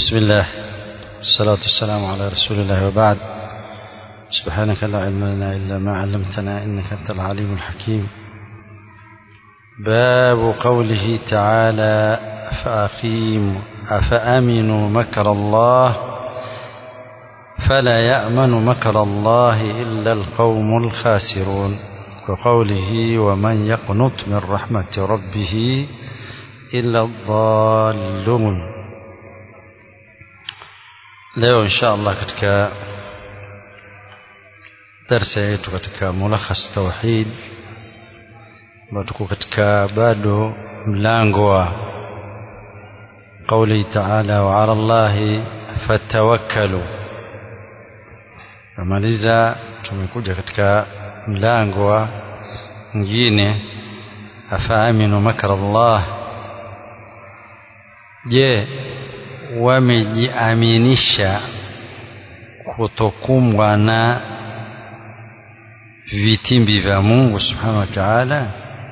بسم الله الصلاة والسلام على رسول الله وبعد سبحانك لا علم لنا إلا ما علمتنا إنك أنت العليم الحكيم باب قوله تعالى فأقيم أفأمنوا مكر الله فلا يأمن مكر الله إلا القوم الخاسرون وقوله ومن يقنط من رحمة ربه إلا الضالون leo insha allah katika darsa yetu katika mulakhas tauhid ambao tuko katika bado mlango wa qauli taala wa ala llahi fatawakkalu namaliza tumekuja katika mlango wa mwingine afaaminu makra llah je wamejiaminisha kutokumbwa na vitimbi vya Mungu subhanahu wa ta'ala.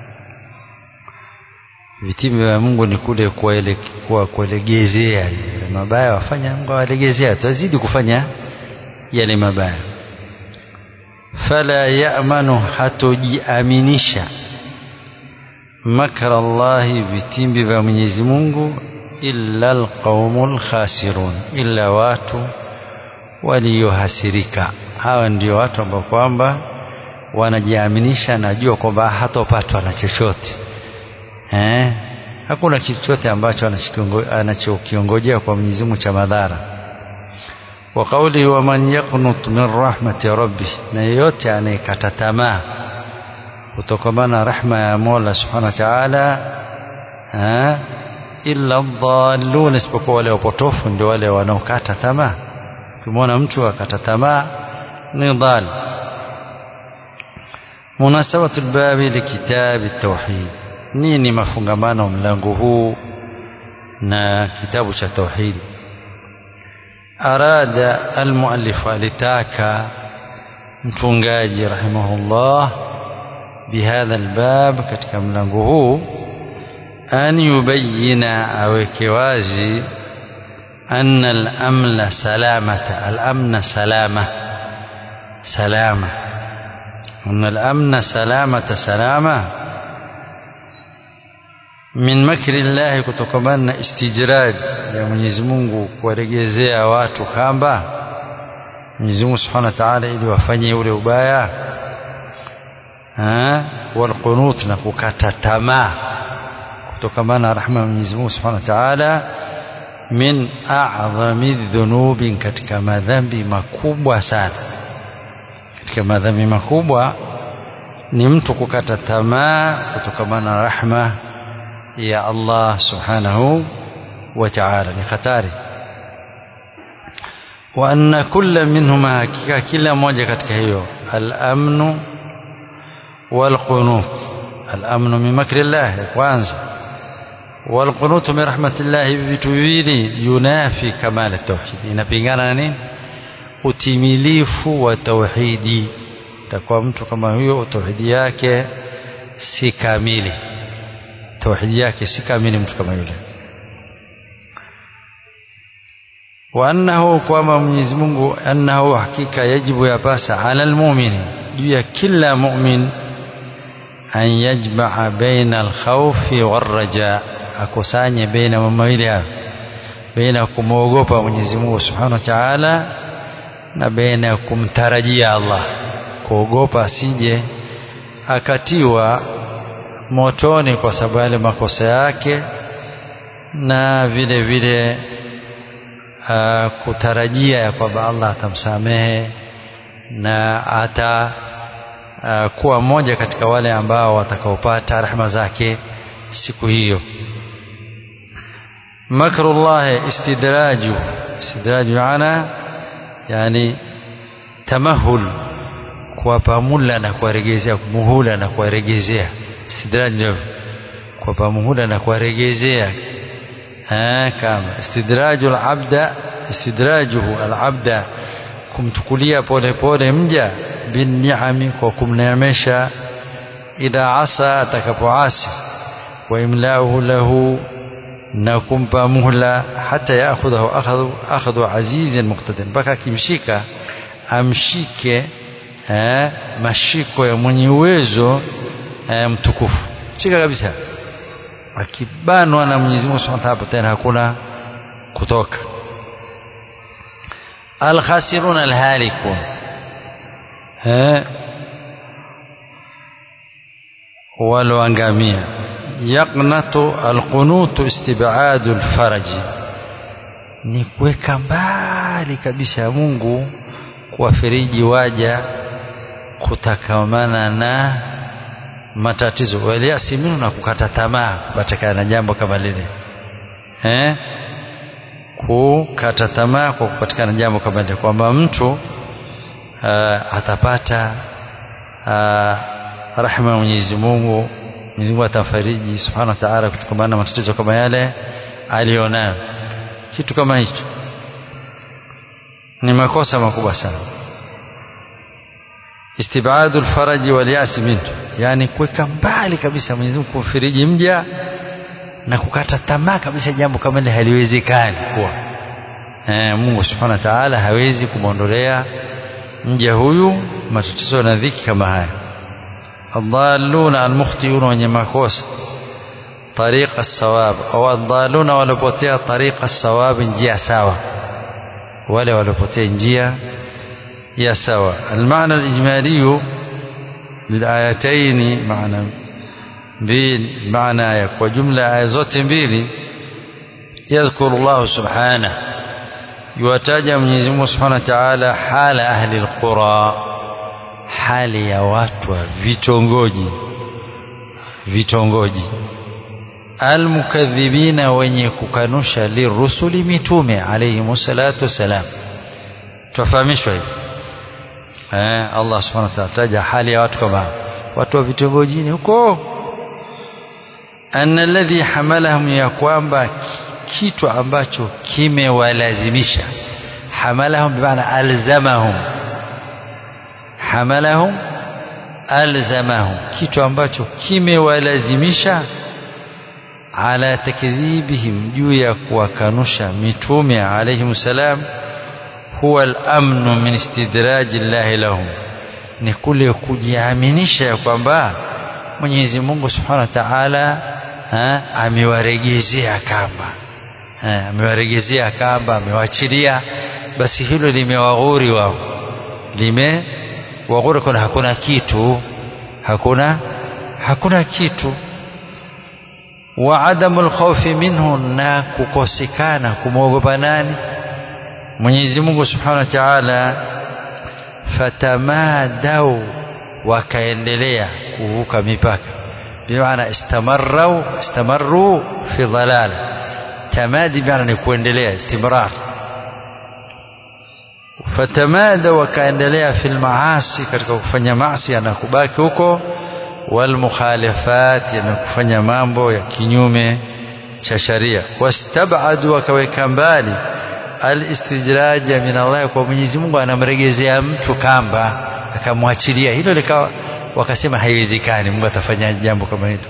Vitimbi vya Mungu ni kule kuwalegezea yale mabaya, wafanya Mungu awalegezea, tazidi kufanya yale mabaya. Fala ya'manu, hatojiaminisha makra Allahi, vitimbi vya Mwenyezi Mungu illa alqaumul khasirun, illa watu waliohasirika. Hawa ndio watu ambao kwamba wanajiaminisha, najua kwamba hatopatwa na chochote eh, hakuna kitu chochote ambacho anachokiongojea kwa Mwenyezi Mungu cha madhara. Wa qawlihi wa man yaqnut min rahmati rabbih, na yeyote anayekata tamaa kutokamana na rahma ya Mola subhanahu wa ta'ala eh, illa dhallun, isipokuwa wale wapotofu ndio wale wanaokata tamaa. Ukimwona mtu akata tamaa ni dhal. Munasabatu lbabi likitabi tauhid, nini mafungamano mlango huu na kitabu cha tauhidi? Arada almuallifu, alitaka mtungaji rahimahullah bihadha albab, katika mlango huu an yubayina aweke wazi anna al-amna salamata al-amna salama salama anna al-amna salamata salama min makri llahi, kutokamana na istijrad ya Mwenyezi Mungu kuwaregezea watu kamba Mwenyezi Mungu Subhanahu wa Ta'ala ili wafanye ule ubaya walqunut na kukata tamaa kutokamana na rahma ya Mwenyezi Mungu Subhanahu wa Ta'ala, min a'dhami dhunubi, katika madhambi makubwa sana. Katika madhambi makubwa ni mtu kukata tamaa kutokamana na rahma ya Allah Subhanahu wa Ta'ala, ni hatari. Wa anna kulla minhuma, hakika kila moja katika hiyo al-amnu wal-qunut, al-amnu min makri llah ya kwanza walqunutu min rahmatillah, hivi vitu viwili yunafi kamala tauhidi, inapingana na nini? Utimilifu wa tauhidi. Takuwa mtu kama huyo tauhidi yake si kamili, tauhidi yake si kamili, mtu kama yule. Wa annahu, kwamba Mwenyezi Mungu, annahu, hakika yajibu, yapasa ala almu'mini, juu ya kila mu'min, an yajmaa baina alkhawfi warraja akusanye baina mambo mawili hayo, baina ya kumwogopa Mwenyezi Mungu Subhanahu wa Ta'ala na baina ya kumtarajia Allah, kuogopa asije akatiwa motoni kwa sababu yale makosa yake, na vile vile uh, kutarajia ya kwamba Allah atamsamehe na ata uh, kuwa mmoja katika wale ambao watakaopata rehema zake siku hiyo. Makrullahi istidraju, istidraju ana yani tamahul, kuwapa muhula na kuwaregezea, muhula na kuwaregezea. Istidraju kuwapa muhula na kuwaregezea, kama istidraju alabda, istidrajuhu alabda, kumtukulia polepole mja binniami, kwa kumneemesha, idha asa, atakapoasi wa imlauhu lahu na kumpa muhla hata yaakhudhahu akhadhu akhadhu azizin muqtadir mpaka akimshika amshike eh, mashiko ya mwenye uwezo eh, mtukufu shika kabisa akibanwa na Mwenyezi Mungu Subhanahu wa Ta'ala tena hakuna kutoka alkhasirun alhalikun eh waloangamia yaqnatu alqunutu istibadu alfaraji ni kuweka mbali kabisa ya Mungu kuwafariji waja kutakamana na matatizo waliasi minu na kukata tamaa kupatikana na jambo kama lile eh kukata tamaa kwa kupatikana jambo kama lile kwamba mtu uh, atapata uh, rahma ya Mwenyezi Mungu Mwenyezi Mungu atamfariji Subhanahu wa Ta'ala kutokana na matatizo kama yale alionayo kitu kama hicho ni makosa makubwa sana istibadu alfaraji walyasi minhu yani kuweka mbali kabisa Mwenyezi Mungu kumfariji mja na kukata tamaa kabisa jambo kama hili haliwezekani kuwa eh, Mungu Subhanahu wa Ta'ala hawezi kumwondolea mja huyu matatizo na dhiki kama haya adalluna almukhtiuna wenye makosa طريق الصواب au adalluna walopotea طريق الصواب njia sawa wale walopotea njia ya sawa المعنى الإجمالي للآيتين معنى mbili maana ya kwa jumla aya zote mbili yadhkuru Allah subhanahu yuwataja Mwenyezi Mungu Subhanahu wa Ta'ala hala ahli alqura hali ya watu wa vitongoji vitongoji almukadhibina wenye kukanusha lirusuli mitume alayhi salatu wasalam tufahamishwa hivi eh Allah Subhanahu wa Ta'ala taja hali ya watu kama watu wa vitongojini huko anna alladhi hamalahum ya kwamba kitu ambacho kimewalazimisha hamalahum bimaana alzamahum hamalahum alzamahum kitu ambacho kimewalazimisha ala takdhibihim juu ya kuwakanusha mitume alayhim salam huwa al-amnu min istidraji llahi lahum ni kule kujiaminisha ya kwamba Mwenyezi Mungu Subhanahu wa Ta'ala amewaregezea kamba amewaregezea kamba amewachilia basi hilo limewaghuri wao limewaghuri kuna hakuna kitu hakuna hakuna kitu wa adamu alkhawfi minhu na kukosekana kumwogopa nani Mwenyezi Mungu Subhanahu wa Ta'ala fatamadau wakaendelea kuvuka mipaka bimaana istamarru istamarru fi dhalal tamadi bimaana ni kuendelea istimrar fatamada wakaendelea fil maasi katika kufanya maasi na kubaki huko wal mukhalafat na kufanya mambo ya kinyume cha sharia wastabadu wakaweka mbali alistijraja min Allah kwa Mwenyezi Mungu anamregezea mtu kamba akamwachilia hilo likawa wakasema haiwezekani Mungu atafanya jambo kama hilo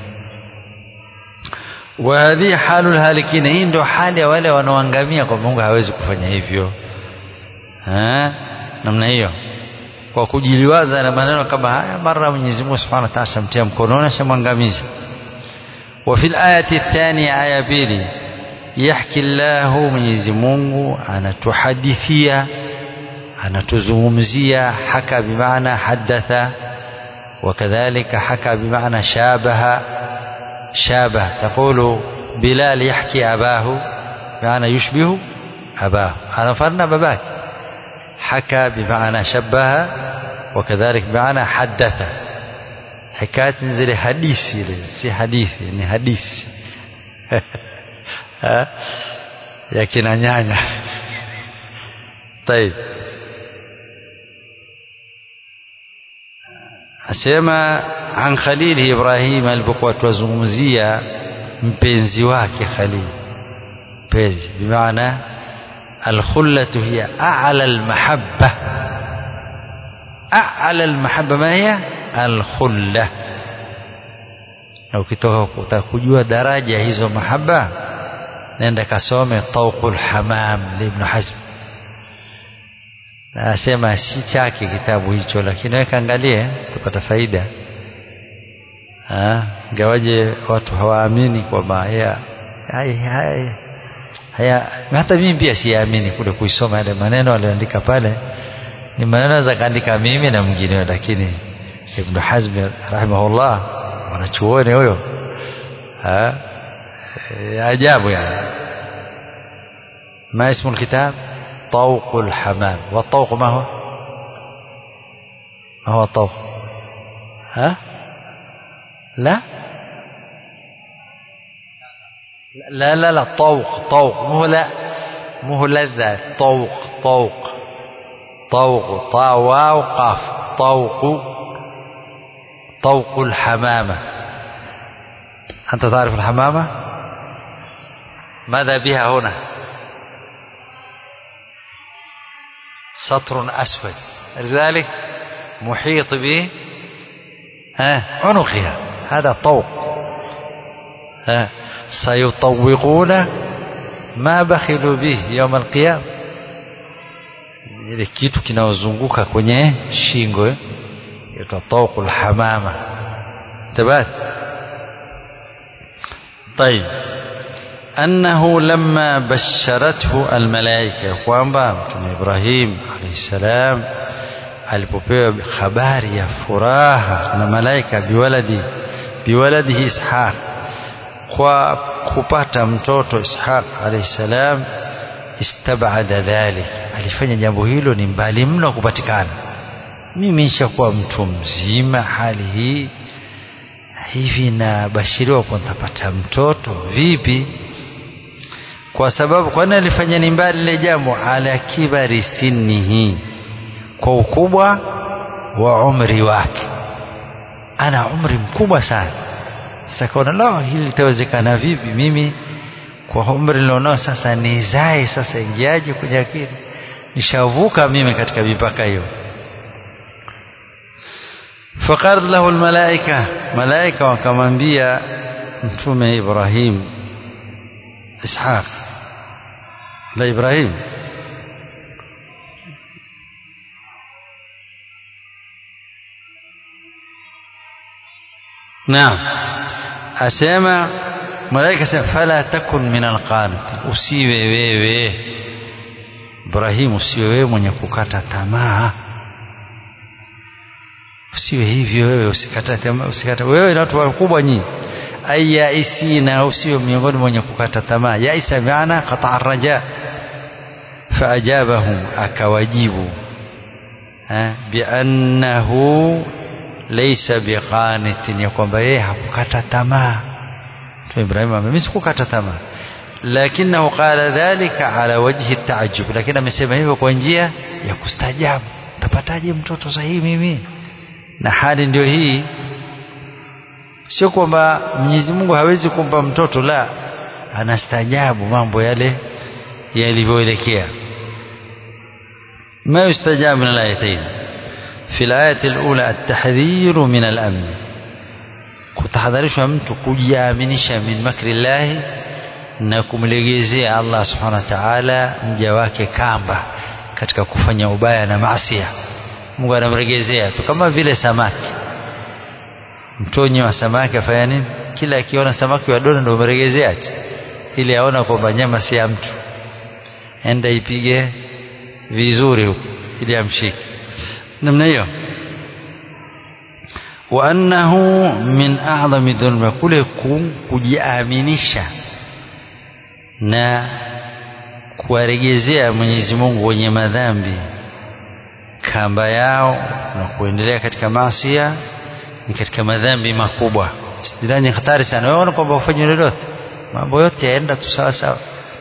wa hadhi halul halikina hii ndio hali ya wale wanaoangamia kwa Mungu hawezi kufanya hivyo ha? namna hiyo kwa kujiliwaza na maneno kama haya mara Mwenyezi Mungu Subhanahu wa Ta'ala shamtia mkononi shamwangamiza wa fil ayati thaniya aya pili yahki Allahu Mwenyezi Mungu anatuhadithia anatuzungumzia haka bimaana hadatha وكذلك حكى بمعنى شابه شابه تقول بلال يحكي أباه بمعنى يشبه أباه أنا فرنا باباك حكى بمعنى شبه وكذلك بمعنى حدث حكاية زي حديث سي حديث يعني حديث ya kina nyanya طيب asema an khalili Ibrahim alipokuwa tuwazungumzia mpenzi wake Khalil mpenzi bimaana alkhullatu hiya a'la almahabba a'la almahabba ma hiya alkhulla na ukitoka kutaka kujua daraja hizo mahaba nenda kasome tauqul hamam ibn hazm na asema si chake kitabu hicho lakini weka angalie tupata faida ingawaje watu hawaamini kwamba haya haya haya hata mimi pia siamini kule kuisoma yale maneno aliyoandika pale ni maneno za kaandika mimi na mwingine lakini Ibn Hazm rahimahullah wanachuoni huyo ajabu yani ما اسم الكتاب طوق الحمام والطوق ما هو ما هو الطوق ها لا لا لا لا طوق طوق مو لا مو لذة طوق طوق طوق طا واو قاف طوق طوق الحمامة أنت تعرف الحمامة ماذا بها هنا سطر أسود لذلك محيط ب عنقها هذا طوق ها سيطوقون ما بخلوا به يوم القيامة ile kitu kinaozunguka kwenye shingo yaitwa tauqul hamama tabat طيب أنه لما بشرته الملائكة kwamba mtume Ibrahim alayhi salam alipopewa habari ya furaha na malaika biwaladi biwaladihi Ishaq kwa kupata mtoto Ishaq alayhi salam istabada dhalik alifanya jambo hilo ni mbali mno kupatikana mimi nishakuwa mtu mzima hali hii hivi nabashiriwa kwa nitapata mtoto vipi kwa sababu kwani alifanya ni mbali ile jambo ala kibari sinnihi kwa ukubwa wa umri wake ana umri mkubwa sana sasa kaona la hili litawezekana vipi mimi kwa umri nilionao sasa nizae sasa ingiaje kwenye akili nishavuka mimi katika mipaka hiyo faqad lahu almalaika malaika wakamwambia mtume Ibrahim Ishaq la Ibrahim Naam asema malaika sema fala takun min alqanit usiwe wewe Ibrahim usiwe wewe mwenye kukata tamaa usiwe hivyo wewe usikata tamaa usikata wewe na watu wakubwa nyinyi ayaisina usiwe miongoni mwenye kukata tamaa yaisa maana qata raja faajabahum akawajibu biannahu laysa biqanitin ya kwamba yeye hakukata tamaa Ibrahim mimi sikukata tamaa lakinahu qala dhalika ala wajhi taajub lakini amesema hivyo kwa njia ya kustajabu tapataje mtoto sahihi mimi na hali ndio hii sio kwamba Mwenyezi Mungu hawezi kumpa mtoto la anastajabu mambo yale yalivyoelekea ما يستجاب من الآيتين في الآية الأولى التحذير من الأمن kutahadharishwa mtu kujiaminisha min makri llahi na kumlegezea Allah subhanahu wa ta'ala mja wake kamba katika kufanya ubaya na maasia Mungu anamregezea tu kama vile samaki mtonyi wa samaki afanya nini kila akiona samaki wa dona ndio umeregezea ati ili aona kwamba nyama si ya mtu enda ipige vizuri huko ili amshike namna hiyo wa annahu min a'zami dhulma kule kujiaminisha na kuwaregezea Mwenyezi Mungu wenye madhambi kamba yao na kuendelea katika maasia ni katika madhambi makubwa sidhani hatari sana wewe kwamba ufanye lolote mambo yote yaenda tu sawa sawa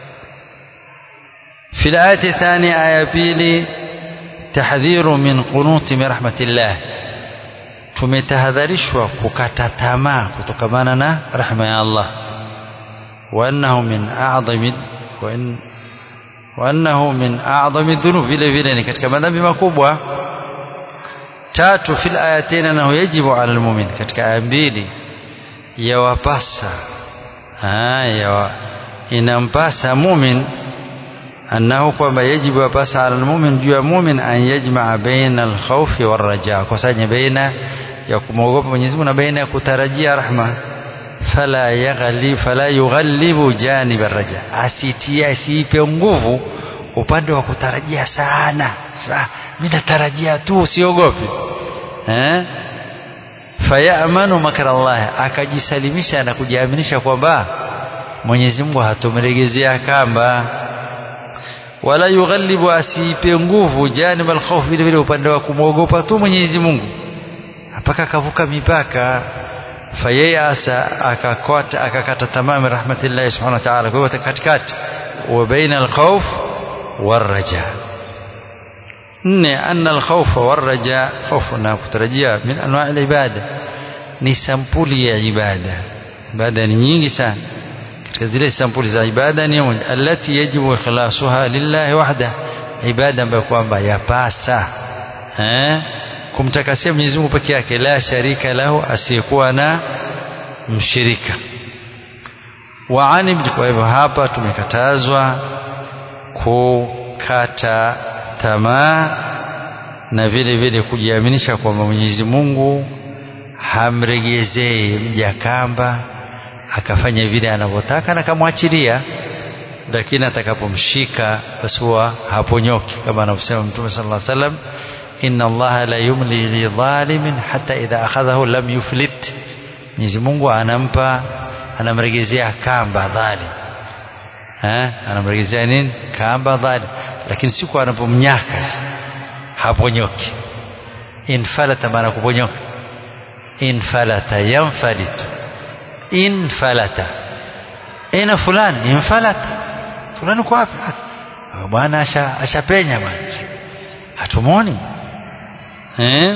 في الآية الثانية آية بيلي تحذير من قنوط من رحمة الله tumetahadharishwa kukata tamaa kutokamana na rahma ya Allah wa annahu min a'zami wa annahu min a'zami dhunub vile vile ni katika madhambi makubwa tatu fil ayatain annahu yajibu ala almu'min katika aya mbili yawapasa yawa inampasa mumin annahu kwamba yajibu yapasa ala lmumin juu ya mumin an yajmaa baina alkhaufi warraja kusanya baina ya kumwogopa Mwenyezi Mungu na baina ya kutarajia rahma fala yaghli fala yughallibu janib arraja asitia asiipe nguvu upande wa kutarajia sana Sa, mimi natarajia tu usiogope eh fayamanu makra Allah akajisalimisha na kujiaminisha kwamba Mwenyezi Mungu hatomregezea kamba wala yughallibu asiipe nguvu janib alkhawf vile vile upande wa kumwogopa tu Mwenyezi Mungu mpaka akavuka mipaka fayasa akakata akakata tamami rahmatillahi subhanahu wa ta'ala kwa hiyo katikati wa baina alkhawf warraja nne anna alkhawfa warraja khawfu na kutarajia min anwa' alibada ni sampuli ya ibada ibada ni nyingi sana katika zile sampuli za ibada ni moja allati yajibu ikhlasuha lillahi wahda ibada ambayo kwamba yapasa eh kumtakasia Mwenyezi Mungu peke yake la sharika lahu asiyekuwa na mshirika wa anib kwa hivyo hapa tumekatazwa kukata tamaa na vile vile kujiaminisha kwamba Mwenyezi Mungu hamregezei mja kamba akafanya vile anavyotaka na kamwachilia lakini atakapomshika basi huwa haponyoki kama anavyosema Mtume sallallahu alaihi wasallam inna allaha la yumli lidhalimin hata idha akhadhahu lam yuflit Mwenyezi Mungu anampa anamregezea kamba dhalim eh anamregezea nini kamba dhalim lakini siku anapomnyaka haponyoki infalata maana kuponyoka infalata yanfalitu infalata ina fulani infalata fulani kwa wapi bwana ashapenya bwana hatumoni eh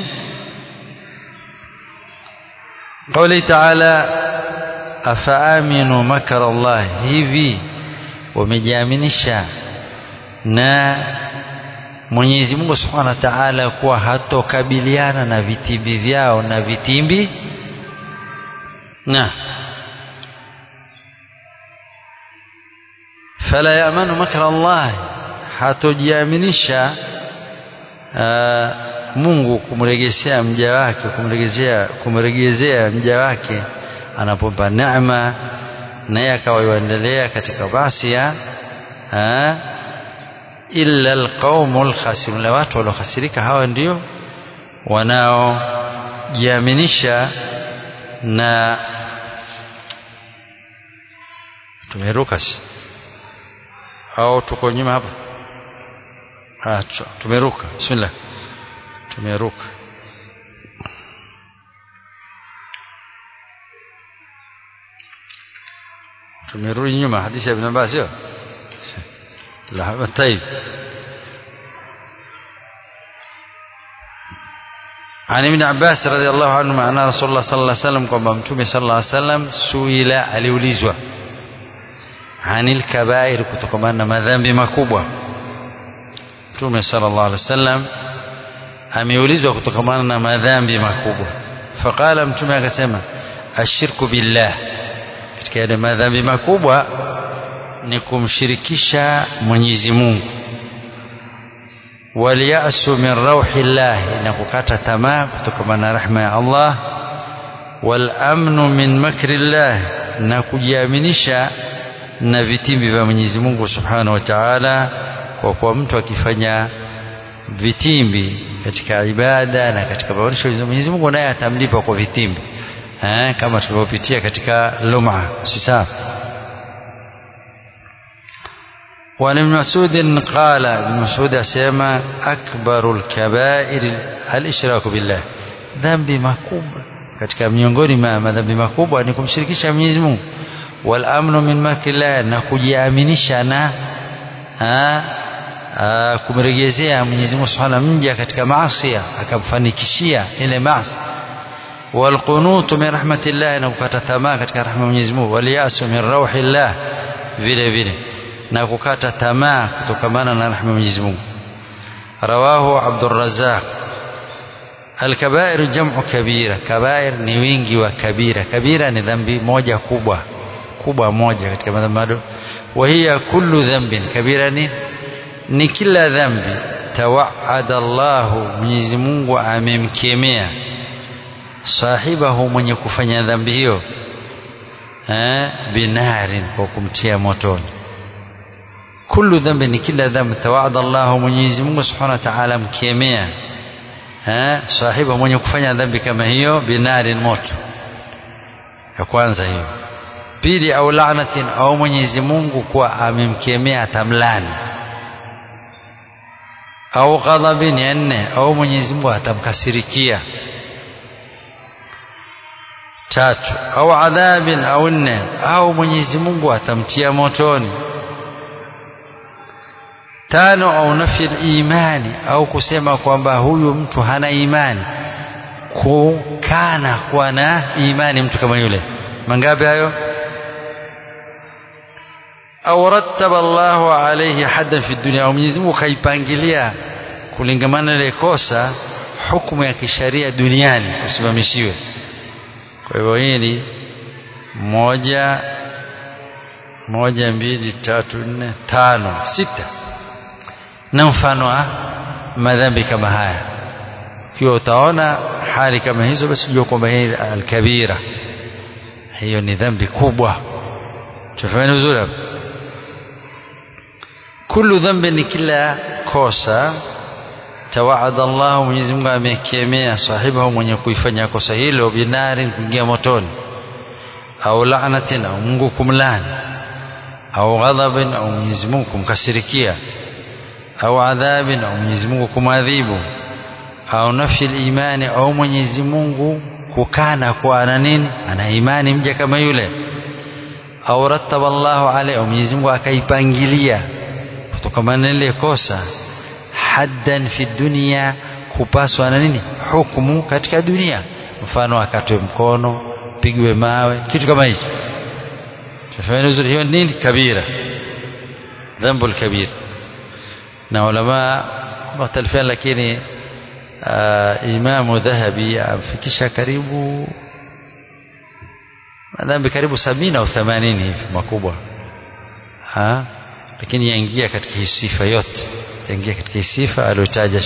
قوله تعالى أفآمنوا مكر الله hivi wamejiaminisha na Mwenyezi Mungu Subhanahu wa Ta'ala kuwa hatokabiliana na vitimbi vyao na vitimbi na fala yamanu makra Allah hatojiaminisha Mungu kumregeshea mja wake kumregezea kumregezea mja wake anapompa neema naye akawa yuendelea katika basia illa alqaumul khasirun la watu waliokhasirika hawa ndio wanaojiaminisha na tumeruka au tuko nyuma hapa ah tumeruka bismillah tumeruka tumerudi nyuma hadithi ya ibn Abbas sio la طيب عن ابن عباس رضي الله عنه أن رسول الله صلى الله عليه وسلم kwamba mtume صلى الله عليه وسلم suila aliulizwa anil kabair kutokana na madhambi makubwa mtume sallallahu alaihi wasallam ameulizwa kutokana na madhambi makubwa faqala mtume akasema ashirku billah katika yale madhambi makubwa ni kumshirikisha Mwenyezi Mungu waliyasu min rauhillah na kukata tamaa kutokana na rahma ya Allah wal amnu min makrillah na kujiaminisha na vitimbi vya Mwenyezi Mungu Subhanahu wa Ta'ala kwa kuwa mtu akifanya vitimbi katika ibada na katika maonesho ya Mwenyezi Mungu naye atamlipa kwa vitimbi eh kama tulivyopitia katika luma si sawa وعن ابن مسعود قال ابن مسعود asema akbaru alkabair alishraku billah dhambi makubwa katika miongoni mwa madhambi makubwa ni kumshirikisha Mwenyezi Mungu wal amnu min makrillah na kujiaminisha na kumregezea Mwenyezi Mungu Subhanahu mja katika maasi akamfanikishia ile maasi wal qunutu min rahmatillah na kukata tamaa katika rahma ya Mwenyezi Mungu wal yasu min rauhillah vile vile na kukata tamaa kutokamana na rahma ya Mwenyezi Mungu rawahu Abdul Razzaq Al-kabair jam'u kabira kabair ni wingi wa kabira kabira ni dhambi moja kubwa kubwa moja katika madhambi وهي كل ذنب كبيرة ni kila dhambi tawaada Allahu Mwenyezi Mungu amemkemea sahibahu mwenye kufanya dhambi hiyo eh binarin kwa kumtia motoni kullu dhambi ni kila dhambi tawaada Allahu Mwenyezi Mungu Subhanahu wa Ta'ala mkemea eh sahiba mwenye kufanya dhambi kama hiyo binarin moto ya kwanza hiyo pili au laanatin au Mwenyezi Mungu kuwa amemkemea atamlani au ghadhabin ya nne au Mwenyezi Mungu atamkasirikia tatu au adhabin au nne au Mwenyezi Mungu atamtia motoni tano au nafi imani au kusema kwamba huyu mtu hana imani kukana kuwa na imani mtu kama yule mangapi hayo au rattaba Allahu alayhi haddan fi dunya au Mwenyezi Mungu kaipangilia kulingamana ile kosa hukumu ya kisharia duniani usimamishiwe kwa hivyo hili moja moja mbili tatu nne tano sita na mfano wa madhambi kama haya kiwa utaona hali kama hizo basi jua kwamba hii alkabira hiyo ni dhambi kubwa tufahamu vizuri hapo kullu dhambi ni kila kosa tawaada Allah Mwenyezi Mungu amekemea sahibahu mwenye kuifanya kosa hilo binari kuingia motoni au laanatin au Mungu kumlani au ghadhabin au Mwenyezi Mungu kumkasirikia au adhabin au Mwenyezi Mungu kumadhibu au nafsi imani au Mwenyezi Mungu kukana kwa ana nini ana imani mja kama yule au rattaba Allahu alayhi au Mwenyezi Mungu akaipangilia kutokana na ile kosa haddan fi dunia kupaswa na nini hukumu katika dunia mfano akatwe mkono pigwe mawe kitu kama hicho tufahamu vizuri hiyo nini kabira dhambu kabir na ulama watalifiana lakini uh, imamu dhahabi amfikisha karibu madhambi karibu sabini au themanini hivi makubwa ha? lakini yaingia katika hii sifa yote yaingia katika hii sifa aliyotaja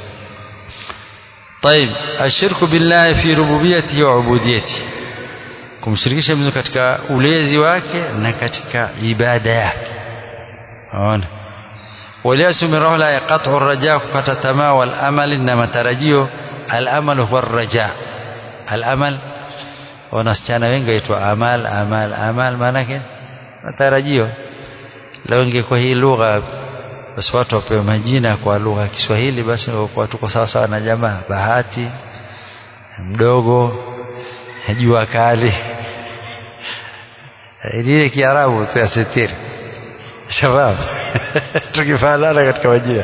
طيب الشرك بالله في ربوبيته وعبوديته kumshirikisha Mungu katika ulezi wake na katika ibada yake unaona waliasu min rahla yaqat'u ar-raja kukata tamaa wal amal na matarajio al amal huwa ar-raja al amal wanasichana wengi waitwa amal amal amal maana yake matarajio leo ingekuwa hii lugha basi watu wapewe majina kwa lugha ya Kiswahili basi kwa tuko sawa sawa na jamaa bahati mdogo jua kali ile kiarabu tu ya sitiri shabab tukifanana katika majina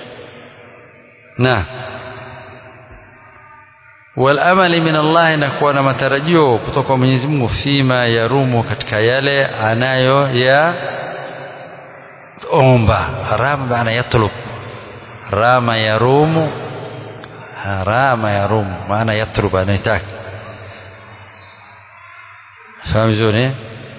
na والامل من الله inakuwa na matarajio kutoka kwa Mwenyezi Mungu fima yarumu katika yale anayo ya omba rama maana yatlub rama yarumu rama yarumu maana yatlub anaitaka fahamu vizuri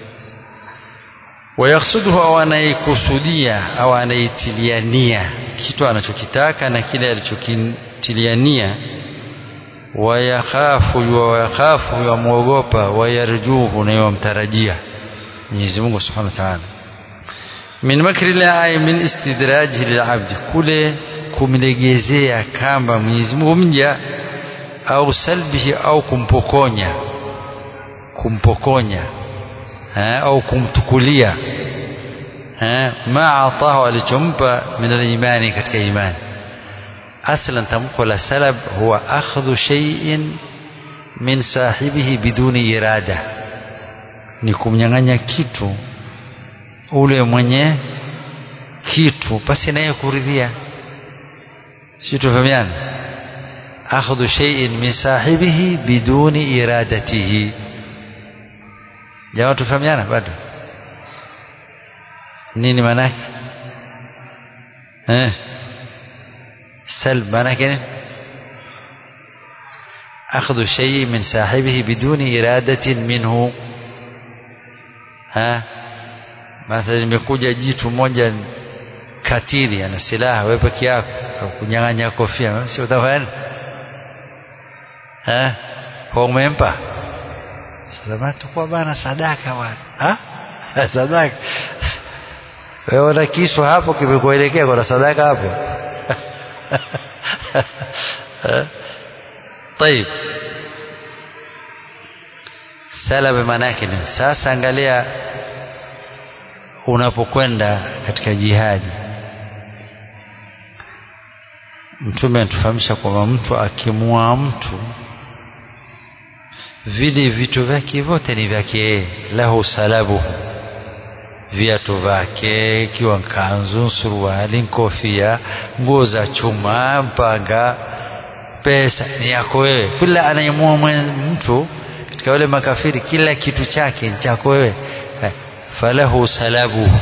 wayaksuduhu au anaikusudia au anaitilia nia kitu anachokitaka na kile alichokitilia nia wayakhafu wayakhafu yamwogopa wayarjuhu na yamtarajia Mwenyezi Mungu Subhanahu wa Ta'ala min makri la ay min istidrajihi lilabdi kule kumlegezea kamba Mwenyezi Mungu mja au salbihi au kumpokonya kumpokonya ha, au kumtukulia ma atahu alichompa min alimani katika imani aslan tamko la salab huwa akhdhu shay'in min sahibihi biduni irada ni kumnyang'anya kitu ule mwenye kitu pasi naye kuridhia si tufahamiana akhdhu shay'in min sahibihi biduni iradatihi jamaa tufahamiana bado nini maana yake eh سلب معناه كده أخذ شيء من صاحبه بدون إرادة منه ها mathalan imekuja jitu moja katili ana silaha wewe peke yako kunyang'anya kofia si utafanya eh kwa umempa sasa tukua bana sadaka bwana ha sadaka wewe una kisu hapo kimekuelekea kuna sadaka hapo طيب salama maana yake ni sasa angalia unapokwenda katika jihadi mtume anatufahamisha kwamba mtu akimua mtu vile vitu vyake vyote ni vyake yeye lahu salabuhu viatu vyake ikiwa kanzu suruali kofia nguo za chuma mpanga pesa ni yako wewe kila anayemua mtu katika wale makafiri kila kitu chake ni chako wewe falahu salabuhu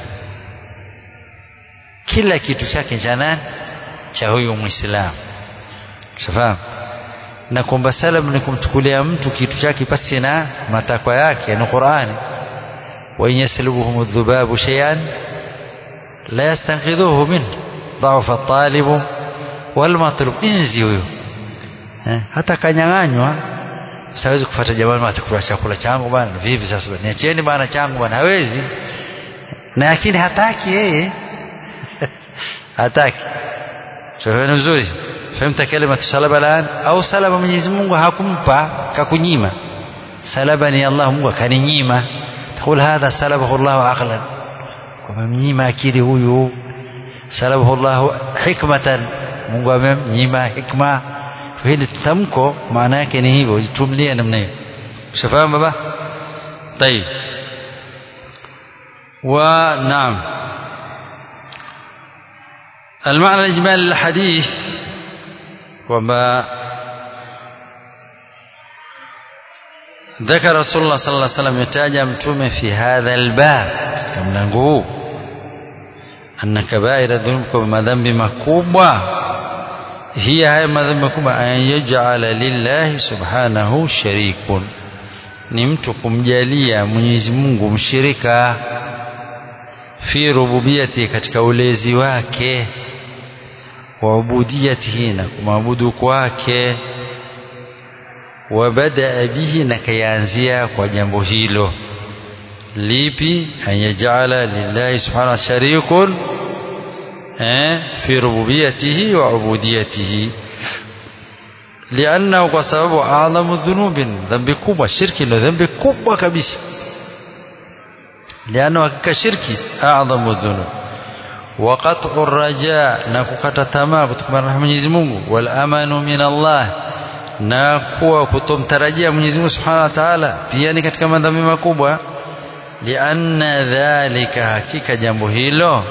kila kitu chake cha nani cha huyu muislamu shafahamu na kwamba salam ni kumchukulia mtu kitu chake pasi na matakwa yake ni Qur'ani wa in yaslubuhum adh-dhubabu shay'an la yastanqidhuhu min dha'fa at-talib wal matlub inzi huyo eh, hata kanyang'anywa siwezi kufuata jamani atakula chakula changu bwana vipi sasa niachieni bwana changu bwana hawezi na lakini hataki yeye hataki shofeni vizuri fahimta kalima salaba alan au salaba Mwenyezi Mungu hakumpa kakunyima salaba ni Allah Mungu akaninyima تقول هذا سلبه الله عقلا وممnyima akili huyu salabahu Allah hikmatan Mungu amemnyima hikma hili tamko maana yake ni hivyo jitumlie namna hiyo ushafahamu baba طيب ونعم المعنى الإجمالي للحديث وما ذكر رسول الله صلى الله عليه وسلم يتاجى متومه في هذا الباب كم نقول أن كبائر الذنوب كما ذنب مكوبة هي هاي madhambi makubwa an yaj'ala lillahi subhanahu sharikun ni mtu kumjalia Mwenyezi Mungu mshirika fi rububiyati katika ulezi wake wa ubudiyatihi na kumwabudu kwake wa badaa bihi na kayaanzia kwa jambo hilo lipi an yaj'ala lillahi subhanahu sharikun في ربوبيته وعبوديته لأنه كسبب أعظم الذنوب ذنب كبوة شرك إنه ذنب كبوة كبيس لأنه كشرك أعظم الذنوب وقطع الرجاء نكوكتا تما كتكما رحمة Mwenyezi Mungu والأمان من الله na kuwa kutomtarajia Mwenyezi Mungu Subhanahu wa Ta'ala pia ni katika madhambi makubwa lianna dhalika hakika jambo hilo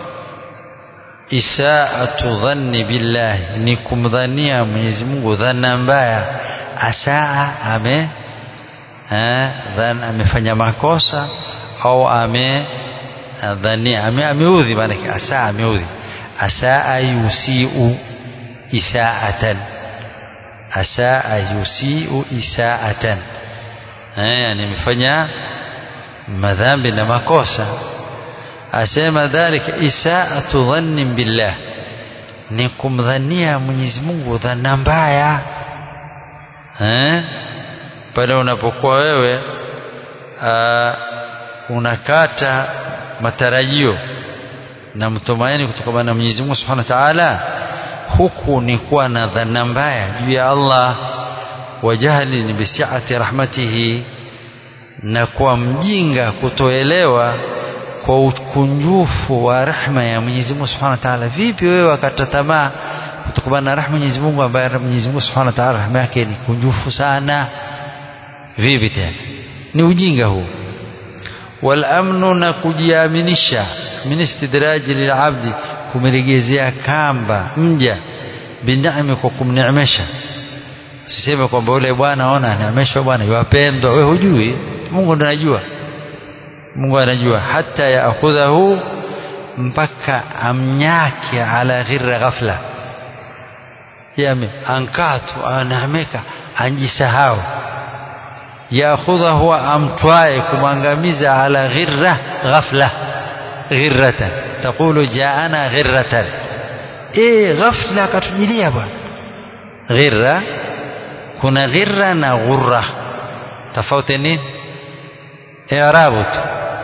isaatu dhanni billahi ni kumdhania Mwenyezi Mungu dhana mbaya asaa ame eh, dhan amefanya makosa au ame dhania ame ameudhi maana asaa ameudhi asaa yusiu isaatan asaa yusiu isaatan eh yani amefanya madhambi na makosa asema dhalika isaatu dhannin billah ni kumdhania Mwenyezi Mungu dhana mbaya eh pale unapokuwa wewe aa, unakata matarajio na mtumaini kutokana na Mwenyezi Mungu Subhanahu wa Ta'ala huku ni kuwa na dhana mbaya juu ya Allah wajahli ni bisiati rahmatihi na kuwa mjinga kutoelewa kwa ukunjufu wa rehma ya Mwenyezi Mungu Subhanahu wa Ta'ala vipi wewe wakata tamaa kutokana na rehma Mwenyezi Mungu ambaye Mwenyezi Mungu Subhanahu wa Ta'ala rehma yake ni kunjufu sana vipi tena ni ujinga huu wal amnu na kujiaminisha min istidraji lilabdi kumregezea kamba mja binami kwa kumneemesha siseme kwamba yule bwana ona anaameshwa bwana yupendwa wewe hujui Mungu ndiye anajua Mungu anajua hata yaakhudhahu mpaka amnyake ala ghirra ghafla yame ankatu anaameka anjisahau yaakhudhahu amtwaye kumwangamiza ala ghirra ghafla ghirratan taqulu jaana ghirratan eh ghafla akatujilia bwana ghirra kuna ghirra na ghurra tofauti nini i'rabu tu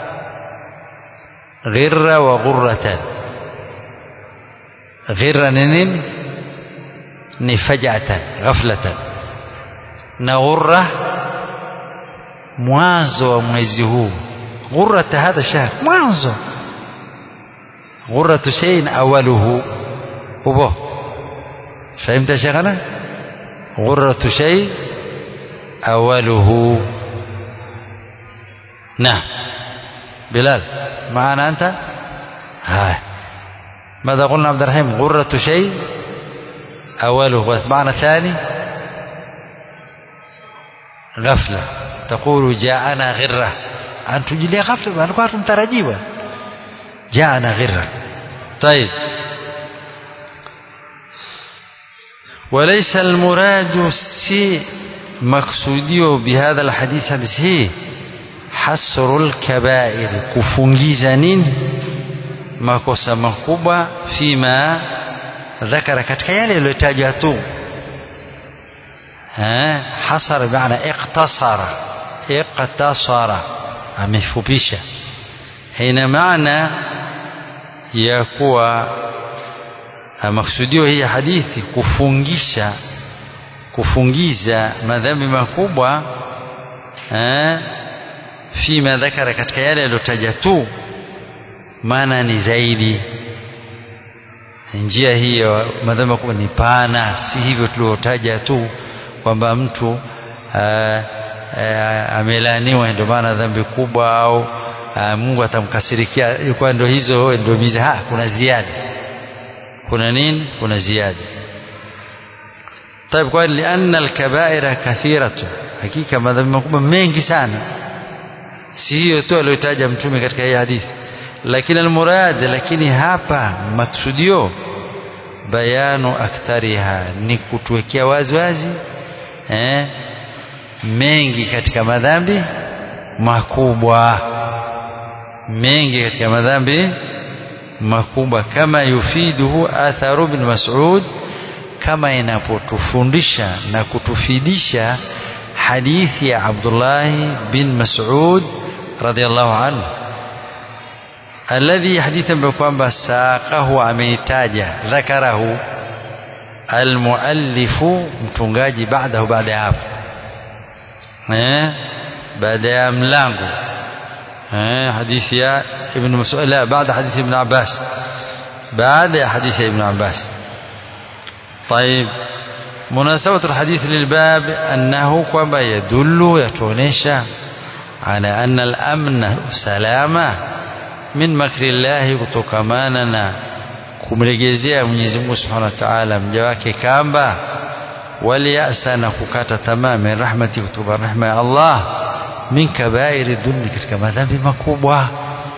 ghirra wa ghurratan ghirra ni nini ni fajatan ghaflatan na ghurra mwanzo wa mwezi huu ghurrata hadha shahr mwanzo ghurratu shay'in awaluhu ubo فهمت يا شيخنا غرة شيء أوله نعم بلال معنا أنت هاي ماذا قلنا عبد الرحيم غرة شيء أوله معنى ثاني غفلة تقول جاءنا غرة أن تجلي غفلة أنا كنت مترجيبا جاءنا غرة طيب وليس المراد سي مقصوديو بهذا الحديث حديث هي حصر الكبائر kufungiza nini makosa makubwa fima ذكر katika yale yaliyotajwa tu hasara maana iqtasara iqtasara amefupisha haina maana ya kuwa maksudio hii hadithi kufungisha kufungiza madhambi makubwa eh, fima dhakara katika yale yaliyotaja tu maana ni zaidi njia hiyo madhambi makubwa ni pana si hivyo tuliotaja tu kwamba mtu amelaaniwa ndio maana dhambi kubwa au aa, Mungu atamkasirikia ilikuwa ndio hizo ndio miza ha kuna ziada kuna nini kuna ziada طيب قال لأن الكبائر كثيرة hakika madhambi makubwa mengi sana si hiyo tu aliyotaja mtume katika hii hadithi lakini almurad lakini hapa maksudio bayanu akthariha ni kutuwekea wazi wazi eh, mengi katika madhambi makubwa mengi katika madhambi makubwa kama yufiduhu atharu bin Mas'ud kama inapotufundisha na kutufidisha hadithi ya Abdullah bin Mas'ud radiyallahu anhu alladhi hadithi ambayo kwamba saqahu ameitaja dhakarahu almuallifu mtungaji baadahu baada ya hapo eh baada ya mlango eh hadithi ya ibn Mas'ud la baada hadithi ibn Abbas baada hadithi ibn Abbas طيب مناسبة الحديث للباب أنه كما يدل يتونيشا على أن الأمن سلامة من مكر الله kutokamana kumregezea Mwenyezi Mungu Subhanahu wa Ta'ala mja wake kamba waliyasa na kukata tamaa min rahmati kutoka rahma ya Allah min kabairi dhunbi katika madhambi makubwa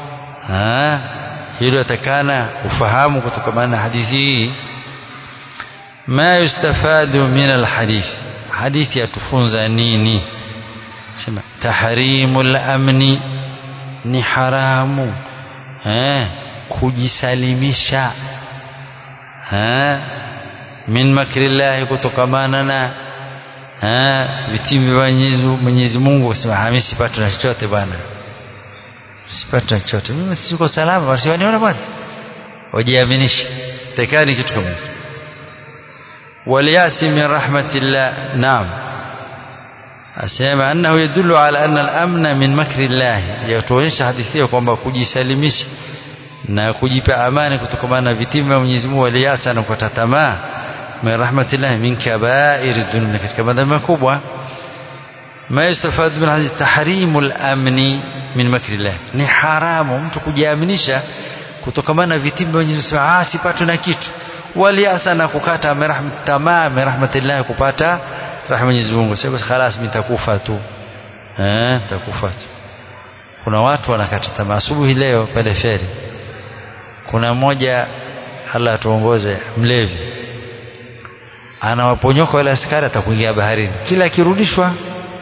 hilo atakana ufahamu kutokamana na hadithi hii ما يستفاد من الحديث حديث يتفونز نيني سمع تحريم الأمن ni haramu eh, kujisalimisha eh, min makrillahi kutokamana na eh, vitimbi vya Mwenyezi Mungu kusema mimi sipati na chochote bwana sipati na chochote mimi siko salama basi waniona bwana wajiaminishe tekani kitu kama hicho والياس من رحمة الله نعم asema annahu yadullu ala anna al-amna min makri Allah yatuonyesha hadithi hiyo kwamba kujisalimisha na kujipa amani kutokana na vitimbi vya Mwenyezi Mungu aliyasa na kukata tamaa min rahmatillah min kaba'ir dhunub katika madhambi makubwa ma yustafad min hadith tahrimul amni min makri Allah ni haramu mtu kujiaminisha kutokana na vitimbi vya Mwenyezi Mungu ah sipatwe na kitu waliasa na kukata tamaa min rahmatillah kupata rahma Mwenyezi Mungu sasa خلاص nitakufa tu eh nitakufa tu kuna watu wanakata tamaa asubuhi leo pale feri kuna mmoja Allah atuongoze mlevi anawaponyoka wale askari atakuingia baharini kila akirudishwa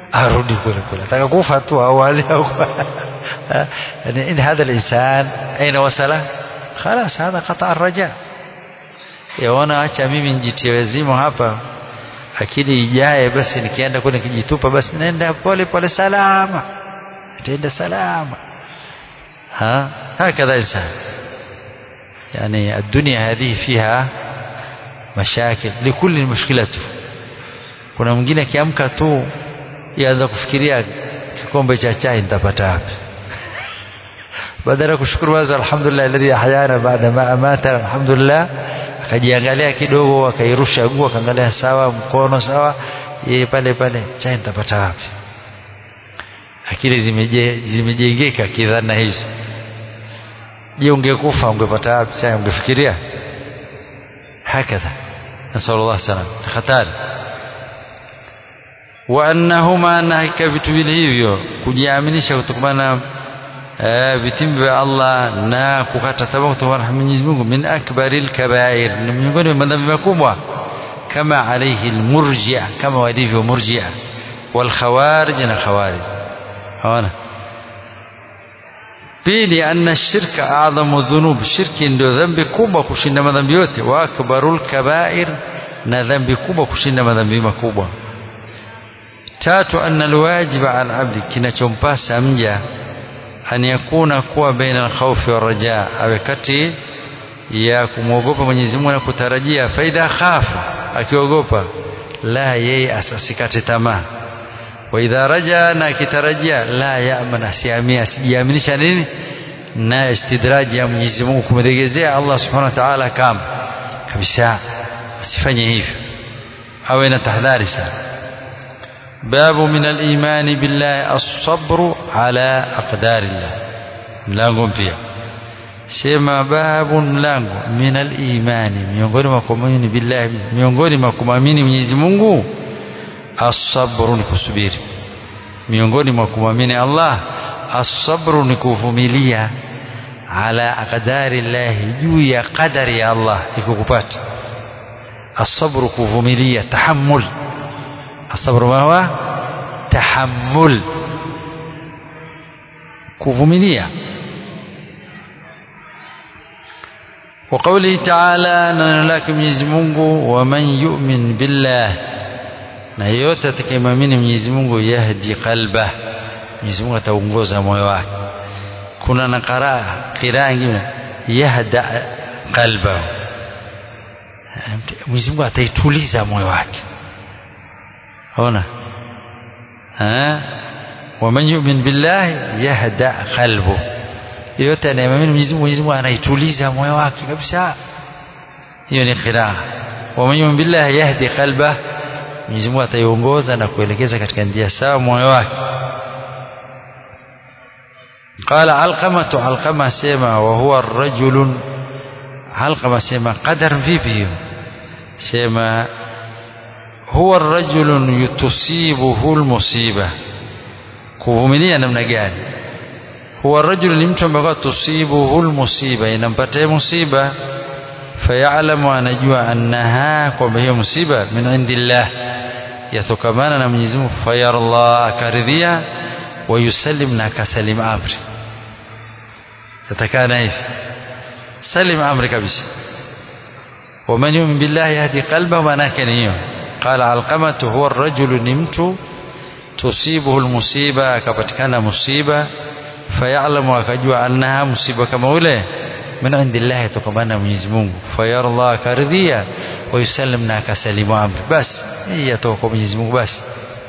arudi kule kule ataka kufa tu awali au يعني إن هذا الإنسان أين وصل خلاص هذا قطع الرجاء yaona acha mimi nijitie wazimu hapa akili ijaye basi nikienda kule nikijitupa basi naenda pole pole salama nitaenda salama ها هكذا إنسان يعني الدنيا هذه فيها مشاكل لكل مشكلته kuna mwingine akiamka tu yaanza kufikiria kikombe cha chai nitapata wapi badala ya kushukuru wazo alhamdulillah alladhi ahyana baada ma amata alhamdulillah akajiangalia kidogo akairusha guu akaangalia sawa mkono sawa yeye pale pale chai nitapata wapi akili zimejengeka kidhana hizo je ungekufa ungepata wapi chai ungefikiria hakadha nasallallahu salam hatari wa annahuma na hakika vitu vile hivyo kujiaminisha kutokana na vitimbi vya Allah na kukata tamaa kutokana na Mwenyezi Mungu min akbaril kabair ni miongoni mwa madhambi makubwa kama alayhi almurji'a kama walivyo murji'a wal khawarij na khawarij hawana pili anna shirka a'dhamu dhunub shirki ndio dhambi kubwa kushinda madhambi yote wa akbarul kabair na dhambi kubwa kushinda madhambi makubwa tatu anna alwajiba ala abdi kinachompasa mja an yakuna kuwa baina alkhawfi warajaa awe kati ya kumwogopa Mwenyezi Mungu na kutarajia faida khafa akiogopa la yeye asasikate tamaa wa idha raja na akitarajia la yaman asiamia asijiaminisha nini na istidraji ya Mwenyezi Mungu kumregezea Allah subhanahu wa ta'ala kama kabisa asifanye hivyo awe na tahadhari sana باب من الإيمان بالله الصبر على أقدار الله mlango mpya sema babu mlango min al-imani miongoni mwa kuamini billahi miongoni mwa kumwamini Mwenyezi Mungu as-sabru ni kusubiri miongoni mwa kumwamini Allah as-sabru ni kuvumilia ala aqdari Allah juu ya qadari ya Allah ikukupata as-sabru kuvumilia tahammul الصبر ما هو تحمل kuvumilia وقوله تعالى neno lake Mwenyezi Mungu waman yu'min billah na yeyote atakayemwamini Mwenyezi Mungu yahdi qalba Mwenyezi Mungu ataongoza moyo wake kuna na qaraa qiraa nyingine yahda qalba Mwenyezi Mungu ataituliza moyo wake ona waman yu'min billahi yahda qalbu yote anayemwamini Mwenyezi Mungu Mwenyezi Mungu anaituliza moyo wake kabisa hiyo ni qiraa waman yu'min billahi yahdi qalba Mwenyezi Mungu ataiongoza na kuelekeza katika njia sawa moyo wake قال علقمة علقمة سيما وهو الرجل علقمة سيما قدر vipi سيما huwa rajulun tusibuhu almusiba kuvumilia namna gani huwa rajul ni mtu ambaye tusibuhu almusiba inampatia musiba fayalamu anajua annaha kwamba hiyo musiba min indillah yatokamana na Mwenyezi Mungu fayarallah akaridhia wa yusallim na akasalim amri yatakana hivi salim amri kabisa ومن يؤمن بالله يهدي قلبه manake ni hiyo قال علقمة هو الرجل نمت تصيبه المصيبة akapatikana musiba فيعلم akajua annaha musiba kama ule min indillah yatokamana Mwenyezi Mungu fayarallah akaridhia ويسلم na akasalimu amri basi hii yatoka kwa Mwenyezi Mungu basi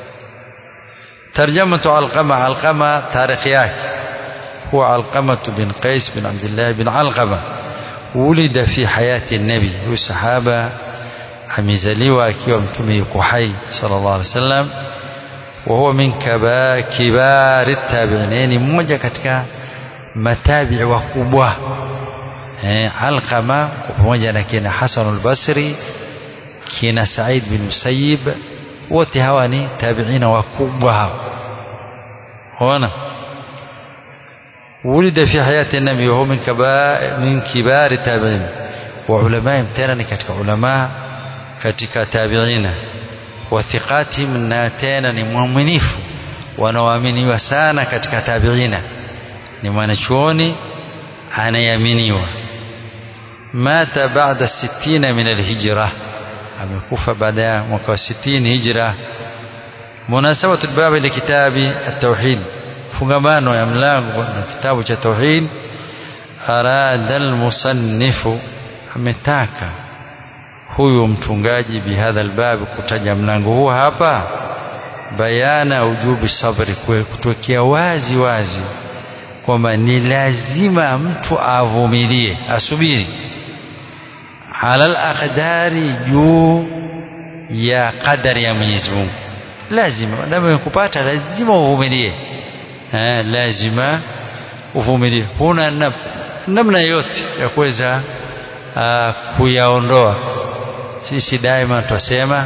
ترجمة علقمة علقمة تاريخ yake هو علقمة بن قيس بن عبد الله بن علقمة ولد في حياة النبي والصحابة amezaliwa akiwa mtume yuko hai sallallahu alaihi wasallam wa huwa min kibari tabi'in ni mmoja katika matabi'i wakubwa eh alqama pamoja na kina Hasan al-Basri kina Said bin Musayyib wote hawa ni tabi'ina wakubwa hawa ona ولد في حياة النبي وهو من كبار من كبار التابعين وعلماء تena katika ulama katika tabiina wa thiqatihim na tena ni mwaminifu wanaoaminiwa sana katika tabiina ni mwanachuoni anayeaminiwa mata baada sittina min alhijra amekufa baada ya mwaka wa 60 hijra munasabatu albabi likitabi at-tauhid fungamano ya mlango na kitabu cha tauhid arada almusannifu ametaka huyu mtungaji bihadha albabi kutaja mlango huu hapa bayana ujubi sabri kutokea wazi wazi kwamba ni lazima mtu avumilie asubiri ala alaqdari juu ya qadari ya Mwenyezi Mungu lazima damu kupata lazima uvumilie eh lazima uvumilie huna namna yote ya kuweza kuyaondoa sisi daima twasema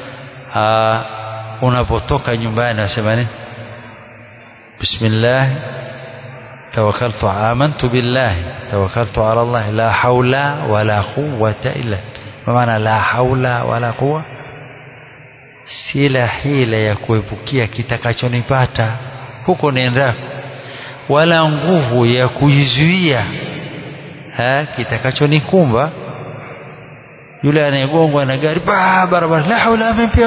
unapotoka nyumbani wasema nini bismillah توكلت آمنت بالله توكلت على الله لا حول ولا قوة إلا ما معنى لا حول ولا قوة sila hila ya kuepukia kitakachonipata huko niendako wala nguvu ya kuizuia kitakachonikumba yule anayegongwa na gari barabara la haula amepia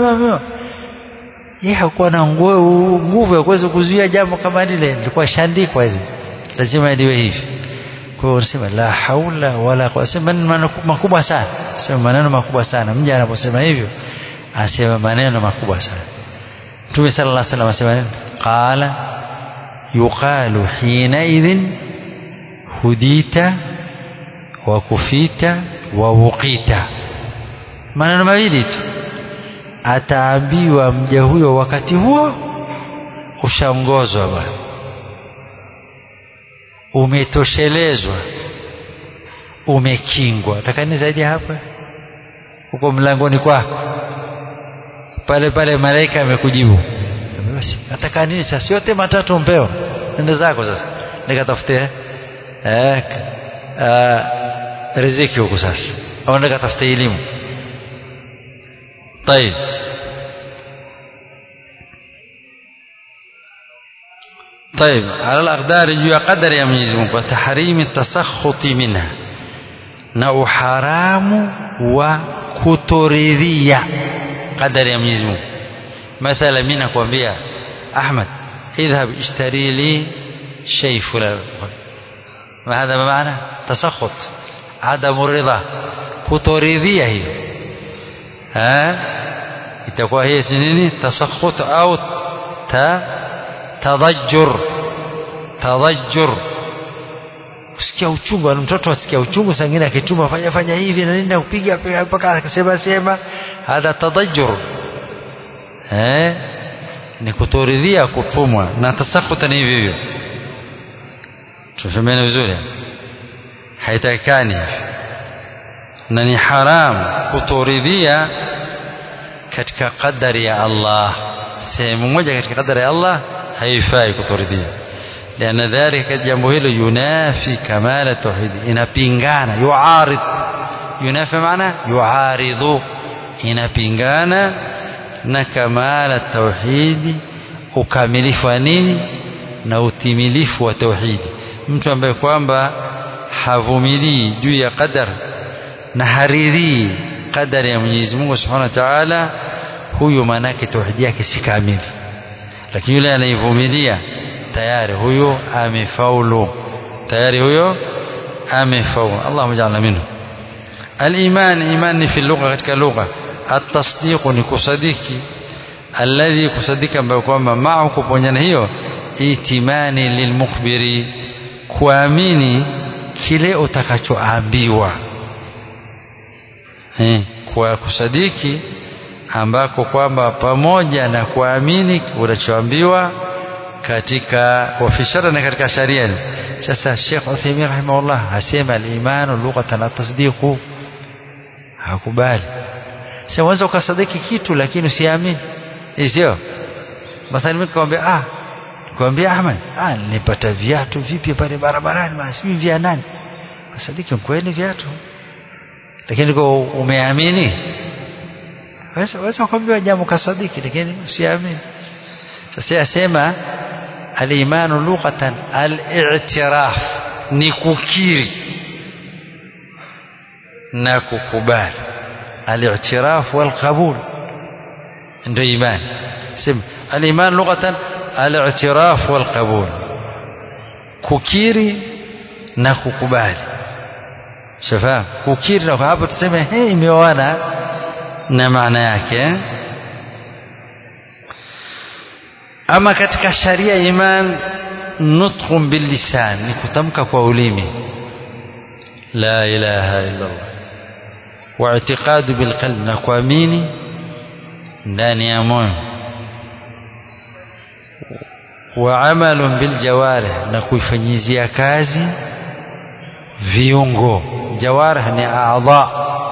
yeye hakuwa na nguvu ya kuweza kuzuia jambo kama lile lilikuwa shandikwa hivi lazima liwe hivi kwa hiyo unasema la haula wala quwwata maneno makubwa sana sema maneno makubwa sana mja anaposema hivyo anasema maneno makubwa sana Mtume sallallahu alaihi wasallam asema nini qala yuqalu hina idhin hudita wa kufita wa wuqita maneno mawili tu ataambiwa mja huyo wakati huo ushaongozwa bwana umetoshelezwa umekingwa takani zaidi hapa huko mlangoni kwako pale pale malaika amekujibu basi nataka nini sasa yote matatu mpewa nenda zako sasa nikatafute eh, eh, riziki huko sasa au nikatafute elimu طيب طيب على الأقدار juu ya qadari ya Mwenyezi Mungu wa tahrimi tasakhuti minha na uharamu wa kutoridhia qadari ya Mwenyezi Mungu mathala mimi nakwambia Ahmad idhhab ishtari li shay fulan ما هذا بمعنى تسخط عدم الرضا kutoridhia hiyo eh itakuwa hii si nini tasakhut au ta tadajjur tadajjur kusikia uchungu na mtoto asikia uchungu sangine akituma fanya fanya hivi na nini kupiga mpaka akasema sema hadha tadajjur eh ni kutoridhia kutumwa na tasakhuta ni hivyo hivyo tufahamiane vizuri haitakikani na ni haram kutoridhia katika qadari ya Allah sehemu moja katika qadari ya Allah haifai kutoridhia لأن ذلك jambo hilo yunafi kamala tauhid inapingana yuarid yunafi maana yuaridhu inapingana na kamala tauhidi ukamilifu wa nini na utimilifu wa tauhidi mtu ambaye kwamba havumilii juu ya qadar na haridhii qadari ya Mwenyezi Mungu Subhanahu wa Ta'ala huyo manake tauhidi yake si kamili lakini yule anayevumilia tayari huyo amefaulu tayari huyo amefaulu Allahumma ja'alna minhu الإيمان إيمان في اللغة katika lugha التصديق ni kusadiki alladhi kusadika ambayo kwamba ma'u kuponyana hiyo itimani lilmukhbiri kuamini kile utakachoambiwa eh, kwa kusadiki ambako kwamba pamoja na kuamini unachoambiwa katika wafishara na katika sharia sasa Sheikh Uthaymeen rahimahullah asema al-imanu lughatan at-tasdiqu hakubali sasa unaweza ukasadiki kitu lakini usiamini sio mathalan mimi nikwambia ah nikwambia Ahmed ah nilipata viatu vipi pale barabarani basi sijui vya nani kasadiki kweli viatu lakini kwa umeamini waweza waweza kuambiwa jambo kasadiki lakini usiamini sasa yasema al-imanu lughatan al-i'tiraf ni kukiri na kukubali al-i'tiraf wal qabul ndio imani sema al-iman lughatan al-i'tiraf wal qabul kukiri na kukubali shafahamu kukiri na hapo tuseme hey imeoana na maana yake ama katika sharia iman nutqun bil lisan ni kutamka kwa ulimi la ilaha illa Allah wa i'tiqadu bil qalbi na kuamini ndani ya moyo wa amalun bil jawarih na kuifanyizia kazi viungo jawarih ni a'dha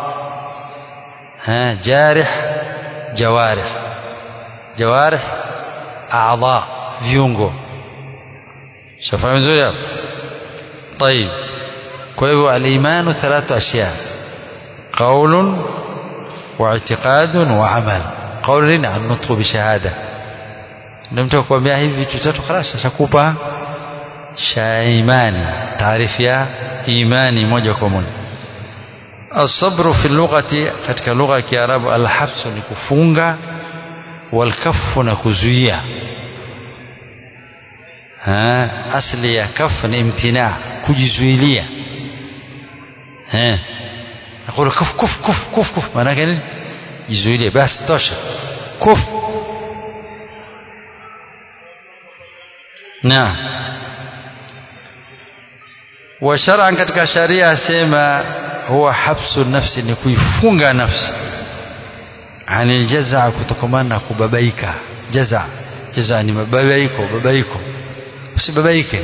ha jarih jawarih jawarih a'dha viungo shafahamu vizuri hapo طيب kwa hivyo al-imanu thalathu ashya qaulun wa i'tiqadun wa amal qaulun an-nutqu bi shahada ndio mtu akwambia hivi vitu tatu خلاص ashakupa sha imani taarifu ya imani moja kwa moja الصبر في اللغة katika lugha ya Kiarabu al-habs ni kufunga والكف na kuzuia ha asli ya kaf ni imtina kujizuilia ha aqulu kuf kuf kuf kuf kuf maana gani jizuilie basi tosha kuf na wa shar'an katika sharia asema huwa habsu nafsi ni kuifunga nafsi anil jazaa kutokamana na kubabaika jaza jaza ni mababaiko babaiko usibabaike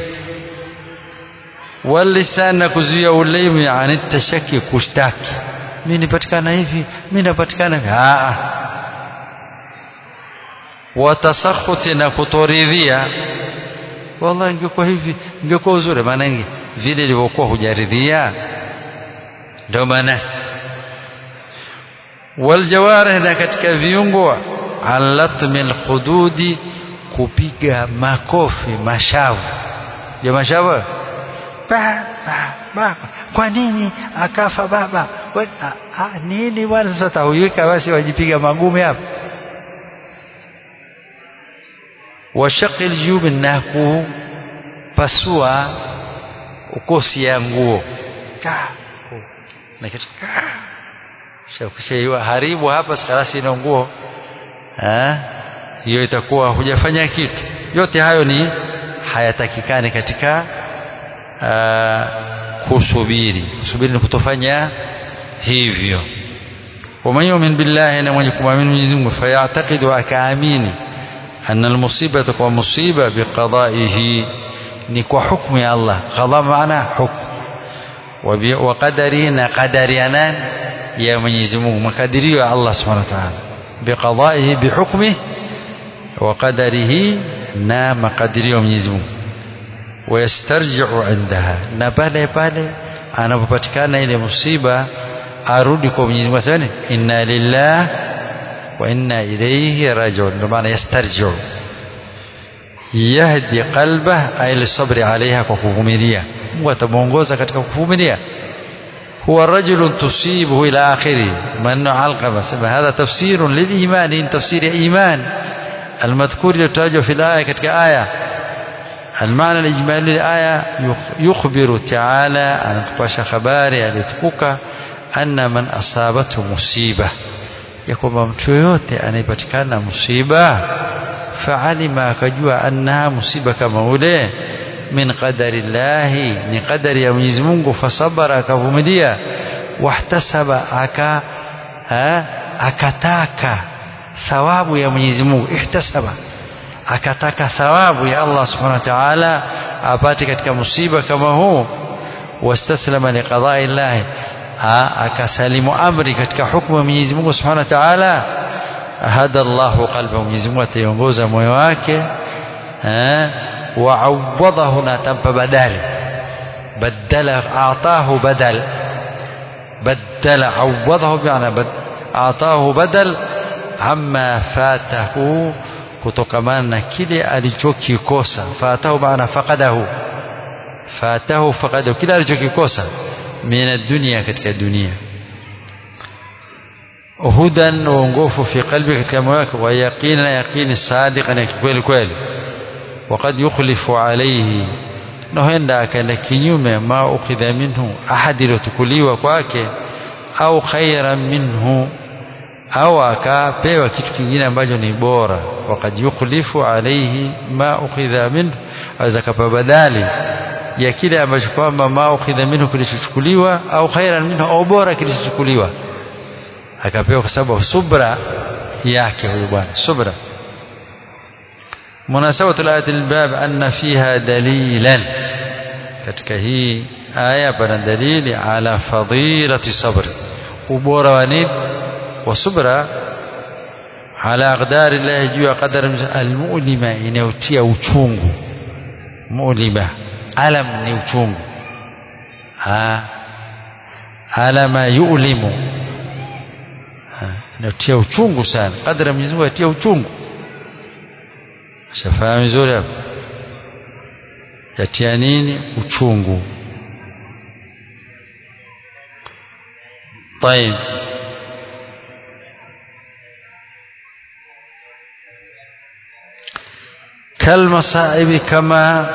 walisan na kuzuia ulimi ani tashaki kushtaki mimi nipatikana hivi mimi napatikana hivi a watasakhuti na kutoridhia wallahi ingekuwa hivi ingekuwa uzuri maana vile ilivyokuwa hujaridhia ndio maana waljawarih na katika viungo alatmi alkhududi kupiga makofi mashavu ya mashavu ba, ba, ba. kwa nini akafa baba We, a, a, nini bwana sasa tauwika basi wajipiga magumi hapa washaqi aljub na kupasua ukosi ya nguo na kitu ukishaiwa haribu hapa sikarasi ina nguo hiyo itakuwa hujafanya kitu yote hayo ni hayatakikani katika aa, kusubiri kusubiri ni kutofanya hivyo waman yumin billahi na mwenye kumwamini Mwenyezi Mungu fayatakidu akaamini anna almusibata kwa musiba biqadaihi ni kwa hukmu ya Allah qada maana hukmu wa qadarihi na qadari ya nani ya Mwenyezi Mungu makadirio ya Allah Subhanahu wa Ta'ala biqadaihi bihukmihi wa qadarihi na makadirio ya Mwenyezi Mungu wayastarji'u indaha na pale pale anapopatikana ile musiba arudi kwa Mwenyezi Mungu aseme inna lillah wa inna ilayhi raji'un ndio maana yastarji'u yahdi qalbah ay lisabri alaiha kwa kuvumilia Mungu atamuongoza katika kuvumilia هو رجل تصيبه إلى آخره من علقمة هذا تفسير للإيمان تفسير إيمان المذكور يتراجع في الآية كتك آية المعنى الإجمالي للآية يخبر تعالى عن كباش خباري alitukuka أن من أصابته مصيبة يكون mtu yote anayepatikana musiba faalima akajua annaha musiba kama ule min qadari llahi ni qadari ya Mwenyezi Mungu fasabara akavumilia wahtasaba aka ha, akataka thawabu ya Mwenyezi Mungu ihtasaba akataka thawabu ya Allah subhanahu wa ta'ala apate katika musiba kama huu wastaslama liqada'i llahi akasalimu amri katika hukumu ya Mwenyezi Mungu subhanahu wa ta'ala hada Allahu qalba Mwenyezi Mungu ataiongoza moyo wake وعوضه ناتم بدل بدل أعطاه بدل بدل عوضه بمعنى بد أعطاه بدل عما فاته kutokamana na kile alichokikosa fatahu maana faqadahu fatahu faqadahu kile alichokikosa min dunia katika dunia hudan uongofu fi qalbi katika moyo wake wa yaqina yaqini sadiqan ya kweli kweli وقد يخلف عليه na huenda akaenda kinyume ma ukhidha minhu ahadi iliyotukuliwa kwake au khairan minhu au akapewa kitu kingine ambacho ni bora wakad yukhlifu alaihi ma ukhidha minhu aweza kapa badali ya kile ambacho kwamba ma ukhidha minhu kilichochukuliwa au khairan minhu au bora kilichochukuliwa akapewa kwa sababu subra yake huyu bwana subra مناسبة الآية الباب أن فيها دليلا katika hii aya pana dalili ala fadilati sabri ubora wa nini wa subra ala aqdari llahi juu ya qadari almulima inayotia uchungu mulima alam ni uchungu alama yulimu inayotia uchungu sana qadari ya Mwenyezi Mungu yatia uchungu shafahamu vizuri hapo yatia nini uchungu طيب kalmasaibi kama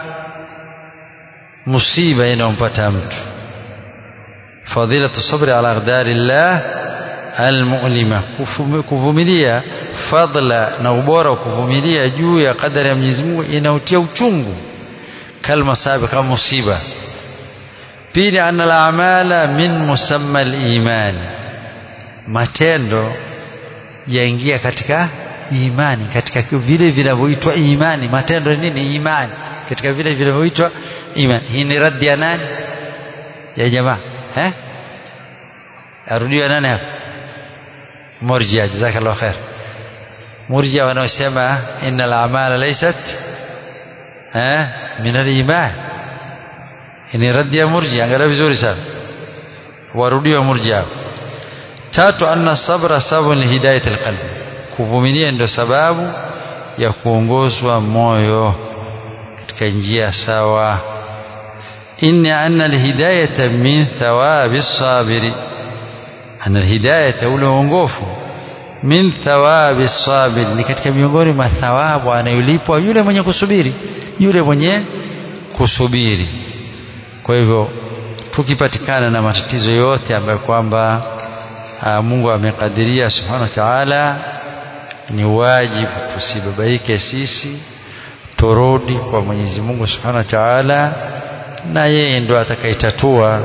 musiba inayompata mtu fadilatu sabri ala aqdari llah almulima kuvumilia fadla na ubora wa kuvumilia juu ya kadari ya Mwenyezi Mungu inautia uchungu kalmasaibi kama musiba pili anna al-a'mala min musamma al-iman matendo yaingia katika imani katika vile vinavyoitwa imani matendo ni nini imani katika vile vinavyoitwa imani hii ni raddi ya nani ya jamaa eh arudiwa nani hapa murjia jazakallahu khair murjia wanaosema inna al-a'mala laysat eh min al-iman ni raddi ya murjia angalia vizuri sana warudiwa murjia tatu anna sabra sababu ni hidayat alqalbi kuvumilia ndio sababu ya kuongozwa moyo katika njia sawa inna anna alhidayata min thawabi sabiri anna alhidayata ule uongofu min thawabi sabiri ni katika miongoni mwa thawabu anayolipwa yule mwenye kusubiri yule mwenye kusubiri kwa hivyo tukipatikana na matatizo yote ambayo kwamba Mungu amekadiria subhanahu wa ta'ala ni wajibu tusibabaike sisi turudi kwa Mwenyezi Mungu subhanahu wa ta'ala na yeye ndo atakayetatua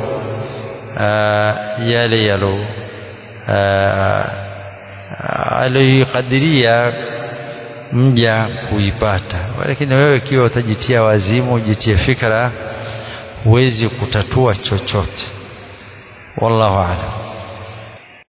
yale yalo aliyoikadiria mja kuipata lakini wewe ikiwa utajitia wazimu ujitie fikra huwezi kutatua chochote wallahu a'lam